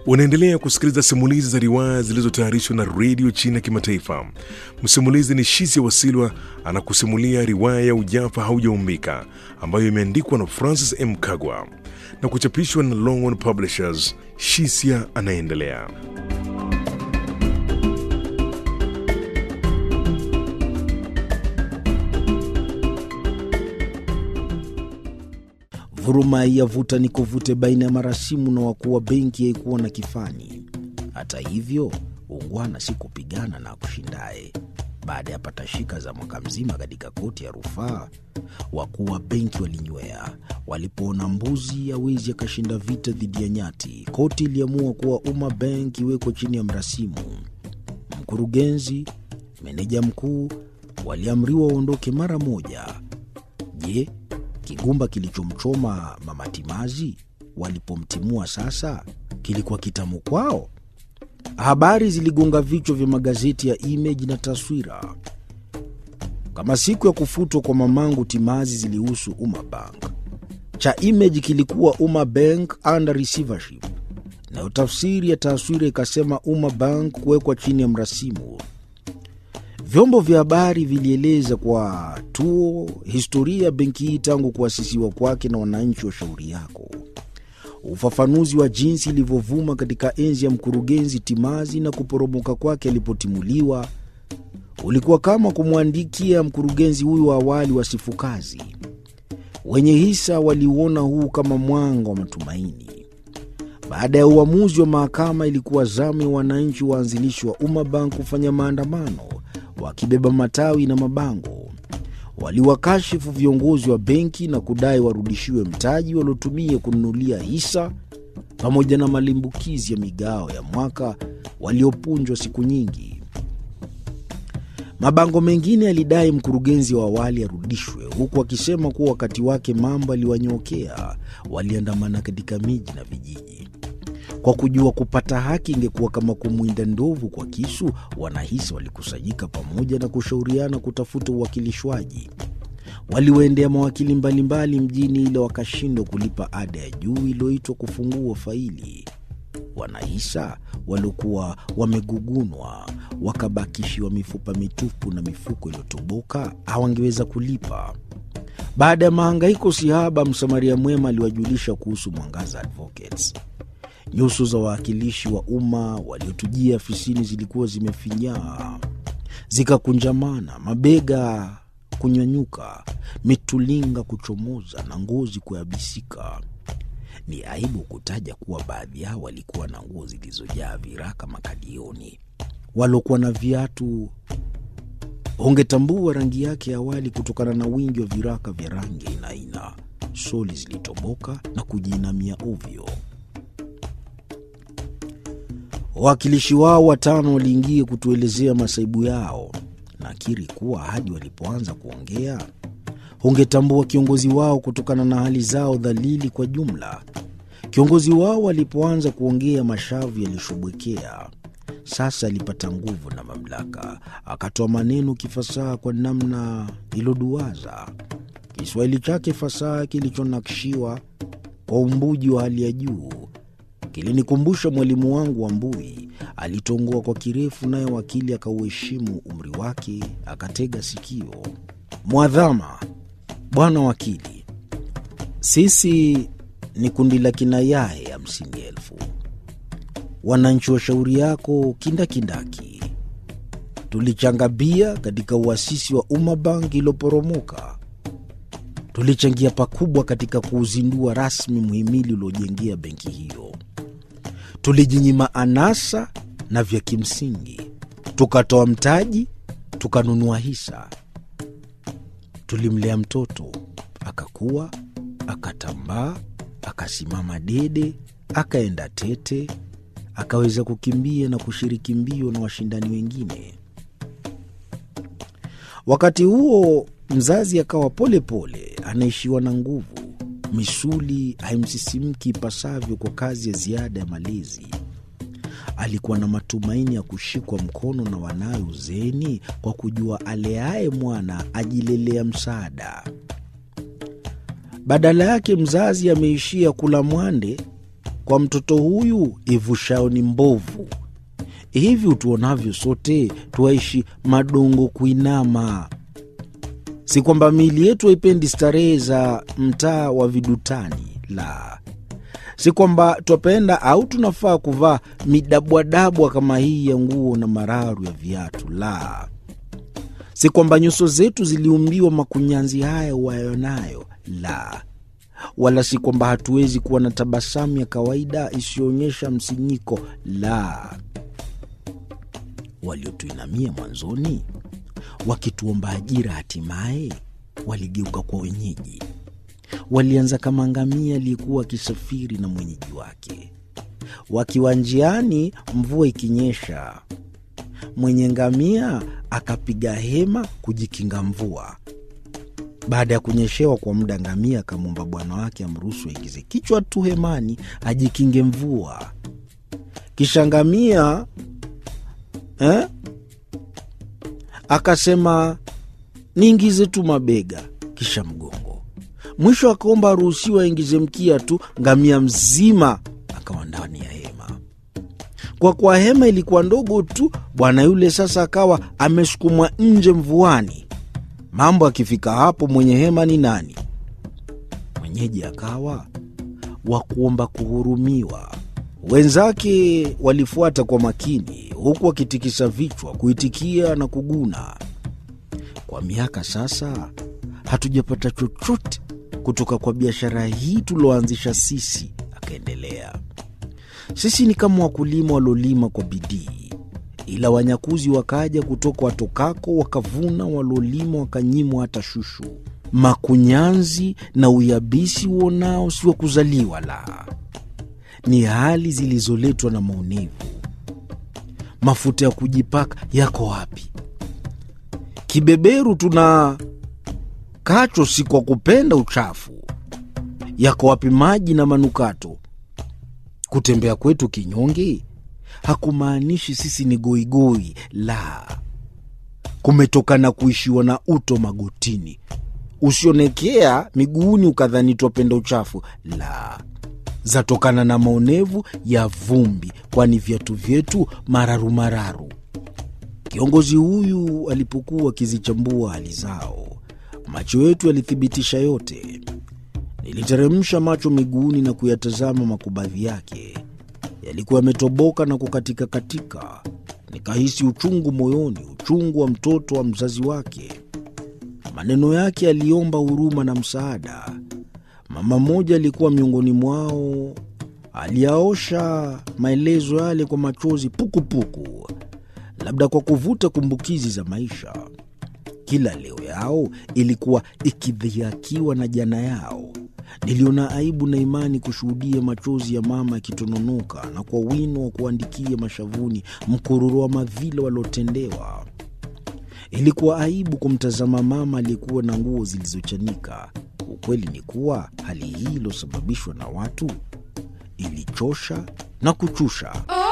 Unaendelea kusikiliza simulizi za riwaya zilizotayarishwa na redio China Kimataifa. Msimulizi ni Shisia Wasilwa anakusimulia riwaya ya Ujafa Haujaumbika ambayo imeandikwa na Francis M. Kagwa na kuchapishwa na Longhorn Publishers. Shisia anaendelea. Vuruma ya vuta ni kuvute baina ya marasimu na wakuu wa benki haikuwa na kifani. Hata hivyo, ungwana si kupigana na kushindaye. Baada ya patashika za mwaka mzima katika koti ya rufaa, wakuu wa benki walinywea. Walipoona mbuzi hawezi akashinda vita dhidi ya nyati, koti iliamua kuwa Umma Bank iwekwe chini ya mrasimu. Mkurugenzi, meneja mkuu waliamriwa waondoke mara moja. Je, kigumba kilichomchoma Mama Timazi walipomtimua sasa kilikuwa kitamu kwao? Habari ziligonga vichwa vya magazeti ya Image na Taswira. Kama siku ya kufutwa kwa mamangu Timazi zilihusu Umma Bank, cha Image kilikuwa Umma Bank under receivership, nayo tafsiri ya Taswira ikasema Umma Bank kuwekwa chini ya mrasimu. Vyombo vya habari vilieleza kwa tuo historia ya benki hii tangu kuasisiwa kwake na wananchi wa shauri yako. Ufafanuzi wa jinsi ilivyovuma katika enzi ya mkurugenzi Timazi na kuporomoka kwake alipotimuliwa ulikuwa kama kumwandikia mkurugenzi huyu wa awali wasifu kazi. Wenye hisa waliuona huu kama mwanga wa matumaini. Baada ya uamuzi wa mahakama, ilikuwa zamu ya wananchi waanzilishi wa Umma Bank kufanya maandamano wakibeba matawi na mabango. Waliwakashifu viongozi wa benki na kudai warudishiwe mtaji waliotumia kununulia hisa pamoja na malimbukizi ya migao ya mwaka waliopunjwa siku nyingi. Mabango mengine yalidai mkurugenzi wa awali arudishwe, huku akisema kuwa wakati wake mambo aliwanyokea. Waliandamana katika miji na vijiji kwa kujua kupata haki ingekuwa kama kumwinda ndovu kwa kisu. Wanahisa walikusanyika pamoja na kushauriana kutafuta uwakilishwaji. Waliwaendea mawakili mbalimbali mjini, ila wakashindwa kulipa ada ya juu iliyoitwa kufungua faili. Wanahisa waliokuwa wamegugunwa wakabakishiwa mifupa mitupu na mifuko iliyotoboka hawangeweza kulipa. Baada ya mahangaiko sihaba, msamaria mwema aliwajulisha kuhusu Mwangaza Advocates. Nyuso za wawakilishi wa umma waliotujia afisini zilikuwa zimefinyaa zikakunjamana, mabega kunyanyuka, mitulinga kuchomoza na ngozi kuyabisika. Ni aibu kutaja kuwa baadhi yao walikuwa na nguo zilizojaa viraka makadioni. Waliokuwa na viatu ungetambua rangi yake ya awali kutokana na wingi wa viraka vya rangi aina aina. Soli zilitoboka na kujiinamia ovyo. Wawakilishi wao watano waliingia kutuelezea masaibu yao. Nakiri kuwa hadi walipoanza kuongea ungetambua kiongozi wao kutokana na hali zao dhalili kwa jumla. Kiongozi wao alipoanza kuongea, mashavu yalishobwekea. Sasa alipata nguvu na mamlaka, akatoa maneno kifasaha kwa namna iloduaza. Kiswahili chake fasaha kilichonakshiwa kwa umbuji wa hali ya juu kilinikumbusha mwalimu wangu wa Mbui. Alitongoa kwa kirefu, naye wakili akauheshimu umri wake, akatega sikio. Mwadhama, bwana wakili, sisi ni kundi la kina Yahe hamsini elfu wananchi wa shauri yako kindakindaki. Tulichanga bia katika uasisi wa Umma Bank iliyoporomoka. Tulichangia pakubwa katika kuuzindua rasmi muhimili uliojengea benki hiyo. Tulijinyima anasa na vya kimsingi, tukatoa mtaji, tukanunua hisa. Tulimlea mtoto akakua, akatambaa, akasimama dede, akaenda tete, akaweza kukimbia na kushiriki mbio na washindani wengine. Wakati huo mzazi akawa polepole anaishiwa na nguvu, misuli haimsisimki ipasavyo kwa kazi ya ziada ya malezi. Alikuwa na matumaini ya kushikwa mkono na wanawe uzeeni, kwa kujua aleaye mwana ajilelea msaada. Badala yake mzazi ameishia kula mwande kwa mtoto huyu ivushayo ni mbovu. Hivi utuonavyo sote twaishi madongo kuinama. Si kwamba miili yetu haipendi starehe za mtaa wa vidutani, la si kwamba twapenda au tunafaa kuvaa midabwadabwa kama hii ya nguo na mararu ya viatu, la si kwamba nyuso zetu ziliumbiwa makunyanzi haya uwayonayo, la wala si kwamba hatuwezi kuwa na tabasamu ya kawaida isiyoonyesha msinyiko, la waliotuinamia mwanzoni wakituomba ajira, hatimaye waligeuka kwa wenyeji. Walianza kama ngamia aliyekuwa akisafiri na mwenyeji wake. Wakiwa njiani, mvua ikinyesha, mwenye ngamia akapiga hema kujikinga mvua. Baada ya kunyeshewa kwa muda, ngamia akamwomba bwana wake amruhusu aingize kichwa tu hemani ajikinge mvua. Kisha ngamia eh, akasema niingize tu mabega, kisha mgongo. Mwisho akaomba aruhusiwa aingize mkia tu. Ngamia mzima akawa ndani ya hema. Kwa kuwa hema ilikuwa ndogo tu, bwana yule sasa akawa amesukumwa nje mvuani. Mambo akifika hapo, mwenye hema ni nani? Mwenyeji akawa wa kuomba kuhurumiwa. Wenzake walifuata kwa makini, huku wakitikisa vichwa kuitikia na kuguna. Kwa miaka sasa hatujapata chochote kutoka kwa biashara hii tulioanzisha sisi, akaendelea. Sisi ni kama wakulima waliolima kwa bidii, ila wanyakuzi wakaja kutoka watokako, wakavuna waliolima, wakanyimwa hata shushu. Makunyanzi na uyabisi uonao si wa kuzaliwa, la ni hali zilizoletwa na maonevu. Mafuta ya kujipaka yako wapi? Kibeberu tuna kacho si kwa kupenda uchafu. Yako wapi maji na manukato? Kutembea kwetu kinyonge hakumaanishi sisi ni goigoi, la, kumetokana kuishiwa na uto magotini, usionekea miguuni ukadhani twapenda uchafu, la zatokana na maonevu ya vumbi, kwani viatu vyetu mararu mararu. Kiongozi huyu alipokuwa akizichambua hali zao, macho yetu yalithibitisha yote. Niliteremsha macho miguuni na kuyatazama makubadhi yake, yalikuwa yametoboka na kukatika katika. Nikahisi uchungu moyoni, uchungu wa mtoto wa mzazi wake. Maneno yake yaliomba huruma na msaada. Mama mmoja alikuwa miongoni mwao, aliyaosha maelezo yale kwa machozi pukupuku, labda kwa kuvuta kumbukizi za maisha. Kila leo yao ilikuwa ikidhihakiwa na jana yao. Niliona aibu na imani kushuhudia machozi ya mama yakitononoka na kwa wino wa kuandikia mashavuni mkururo wa madhila waliotendewa. Ilikuwa aibu kumtazama mama aliyekuwa na nguo zilizochanika. Ukweli ni kuwa hali hii iliyosababishwa na watu ilichosha na kuchusha.